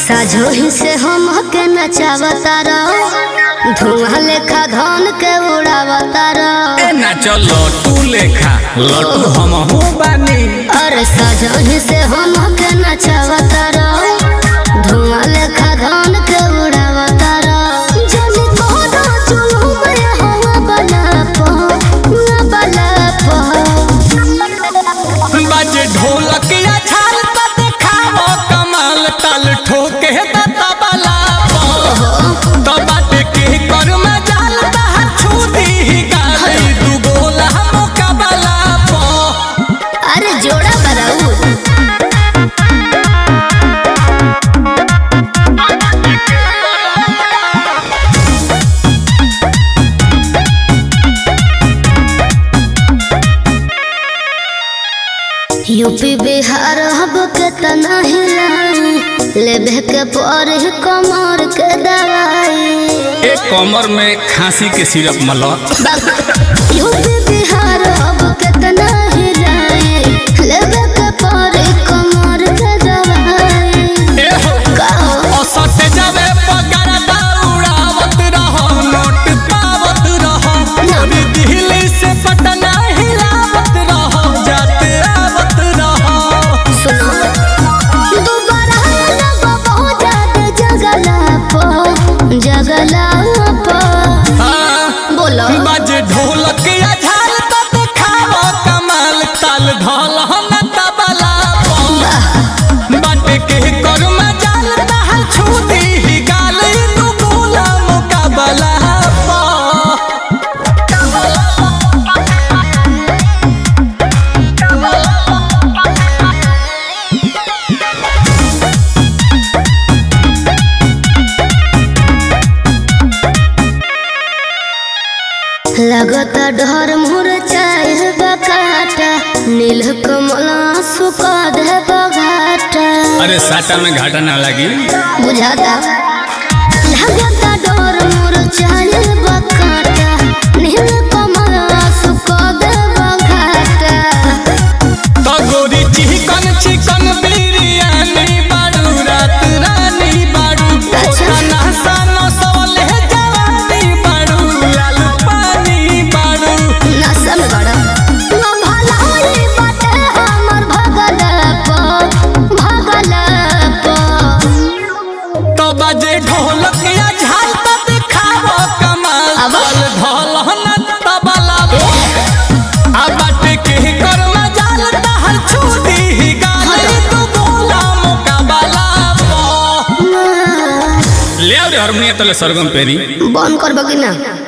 साझोही से हम के नचावता रहो धुआं लेखा धन के उड़ावता रहो ए नाच लटू लेखा लटू हम हो बानी अरे साझोही से हम के नचावता रहो धुआं लेखा धन के उड़ावता रहो जनी कोनो चुलू में हवा बना पो ना बना पो बाजे ढोलक या छाल त देखावो कमाल ताल ठोके त तबला तो बाटे के कर में जाल त छू दी गाली दू गोला मुकाबला पो अरे जोड़ा बराऊ यूपी बिहार हब के तना हिलाई लेबे के पर कमर के दवाई एक कमर में खांसी के सिरप मला यूपी बिहार हब के तना हिलाई लेबे के पर कमर के दवाई ए हो कहो औसत जावे पगार दौड़ावत रहो नोट पावत रहो पूरी दिल्ली से पटना हिलावत रहो जाते आवत रहो सुनो दोबारा लगो बहुत ज्यादा जगला पो जगला पो हाँ, बोलो बाजे ढोलक या झाल तो देखावो कमाल ताल ढोल हम तबला पो बाटे के कर में जाल तहल छू दी गाल तू गोला मुकाबला पो लगता डर मुर चाहे बकाटा नील कमल सुका दे बघाटा अरे साटा में घाटा ना लगी बुझाता लगता डर मुर चाहे बकाटा नील कमल सुका दे बघाटा तो गोरी चिकन चिकन बिरयानी बाड़ू रात रानी बाड़ू अच्छा। खाना सानो सोले जवानी बाड़ू लाल पानी बाड़ू नशा में बड़ा ना भलाई बाटे हमर भगल पो भगल पो तो बजे ढोलक या झाल तो दिखावो कमाल अब? ताल ढोल न तबला आ बाटे के कर में जाल तहल छूटी गाली तू बोला मुकाबला पो ले आओ रे हारमोनियम तले सरगम पेरी बंद कर बगी ना